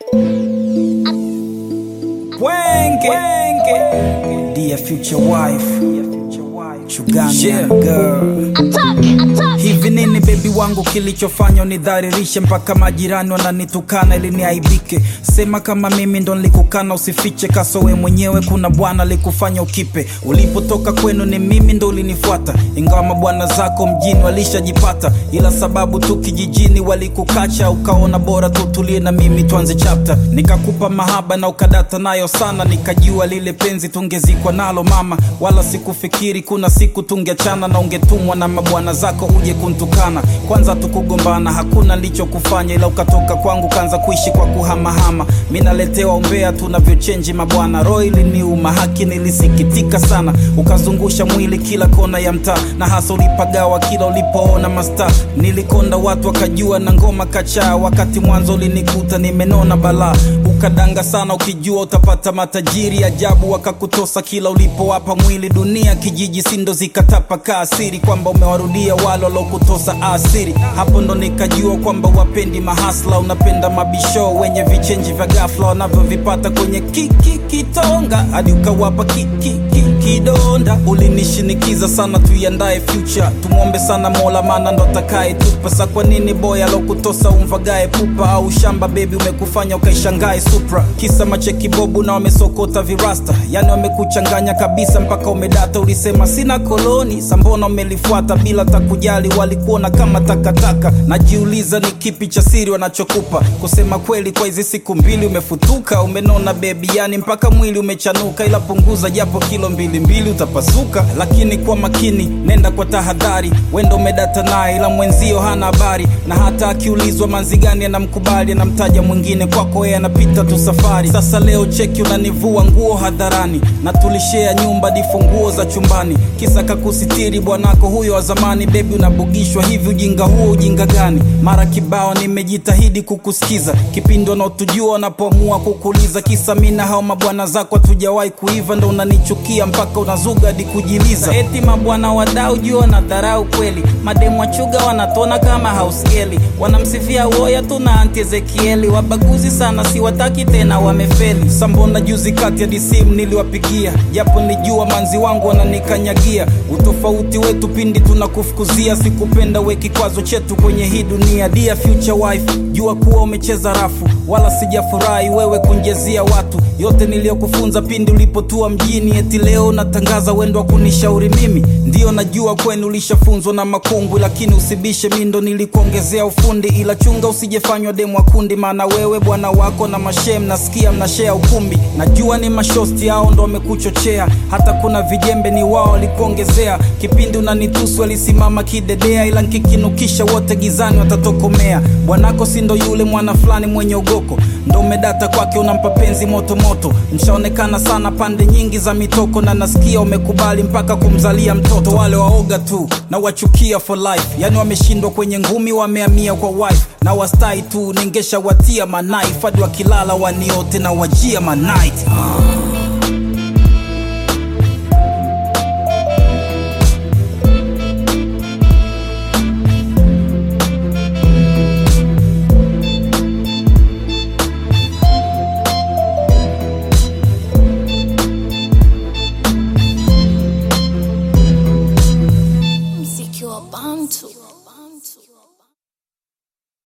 Wenge. Dear future wife. Chugani girl. Hivi nini bebi wangu kilichofanya unidharirishe mpaka majirani wananitukana ili niaibike? Sema kama mimi ndo nilikukana, usifiche kaso we mwenyewe. Kuna bwana alikufanya ukipe, ulipotoka kwenu ni mimi ndo ulinifuata, ingawa mabwana zako mjini walishajipata, ila sababu tu kijijini walikukacha, ukaona bora tutulie na mimi tuanze chapter. Nikakupa mahaba na ukadata nayo sana, nikajua lile penzi tungezikwa nalo mama, wala sikufikiri kuna siku tungeachana na ungetumwa na mabwana zako uje kuntukana. Kwanza tukugombana, hakuna nilichokufanya, ila ukatoka kwangu kaanza kuishi kwa kuhamahama. Mi naletewa umbea tunavyochenji mabwana, roho iliniuma, haki nilisikitika sana. Ukazungusha mwili kila kona ya mtaa, na hasa ulipagawa kila ulipoona masta. Nilikonda watu wakajua na ngoma kachaa, wakati mwanzo ulinikuta nimenona balaa. Ukadanga sana ukijua utapata matajiri ajabu, wakakutosa kila ulipowapa mwili. Dunia kijiji sindo zikatapa asiri kwamba umewarudia wale walokutosa asiri. Hapo ndo nikajua kwamba wapendi mahasla, unapenda mabisho wenye vichenji vya ghafla wanavyovipata kwenye kiki kitonga, hadi ukawapa kiki ki, kidonda. Ulinishinikiza sana tuiandae future, tumwombe sana Mola maana ndo atakaye tupa. Sa kwa nini boy alokutosa umvagae pupa au shamba bebi umekufanya ukaishangae Supra, kisa macheki bobu na wamesokota virasta, yani wamekuchanganya kabisa mpaka umedata. Ulisema sina koloni, sambona umelifuata bila takujali, walikuona kama takataka. Najiuliza ni kipi cha siri wanachokupa. Kusema kweli, kwa hizi siku mbili umefutuka, umenona bebi, yani mpaka mwili umechanuka, ila punguza japo kilo mbili mbili utapasuka. Lakini kwa makini, nenda kwa tahadhari, wendo umedata naye, ila mwenzio hana habari, na hata akiulizwa manzi gani anamkubali, anamtaja mwingine, kwako yeye anapita tu safari. Sasa leo cheki, unanivua nguo hadharani, na tulishea nyumba difunguo za chumbani, kisa kakusitiri bwanako huyo wa zamani. Bebi unabugishwa hivi, ujinga huo ujinga gani? Mara kibao nimejitahidi kukusikiza, kipindi wanaotujua wanapoamua kukuliza, kisa mina hao mabwana zako hatujawahi kuiva, ndo unanichukia mpaka unazuga hadi kujiliza. Eti mabwana wadau jua na dharau kweli, mademu wachuga wanatona kama hauskeli, wanamsifia woya tu na anti Ezekieli, wabaguzi sana siwataki tena, wamefeli. Sambona juzi kati ya disimu niliwapigia, japo nilijua manzi wangu wananikanyagia. Utofauti wetu pindi tunakufukuzia, sikupenda we kikwazo chetu kwenye hii dunia. Dear future wife, jua kuwa umecheza rafu, wala sijafurahi wewe kunjezia watu yote niliyokufunza pindi ulipotua mjini. Eti leo unatangaza wendo wa kunishauri mimi, ndiyo najua kwenu ulishafunzwa na makungwi, lakini usibishe, mi ndo nilikuongezea ufundi, ila chunga usijefanywa demu wa kundi, maana wewe bwana wako na mashem nasikia mnashea ukumbi. Najua ni mashosti hao ndo wamekuchochea, hata kuna vijembe ni wao walikuongezea. Kipindi unanitusu alisimama kidedea, ila nkikinukisha wote gizani watatokomea. Bwanako si ndo yule mwana fulani mwenye ugoko, ndo umedata kwake, unampa penzi moto moto. Mshaonekana sana pande nyingi za mitoko, na nasikia umekubali mpaka kumzalia mtoto. Wale waoga tu na wachukia for life, yani wameshindwa kwenye ngumi, wameamia kwa wife na wastai tu, ningesha watia manife hadi wakilala waniote na wajia manight uh.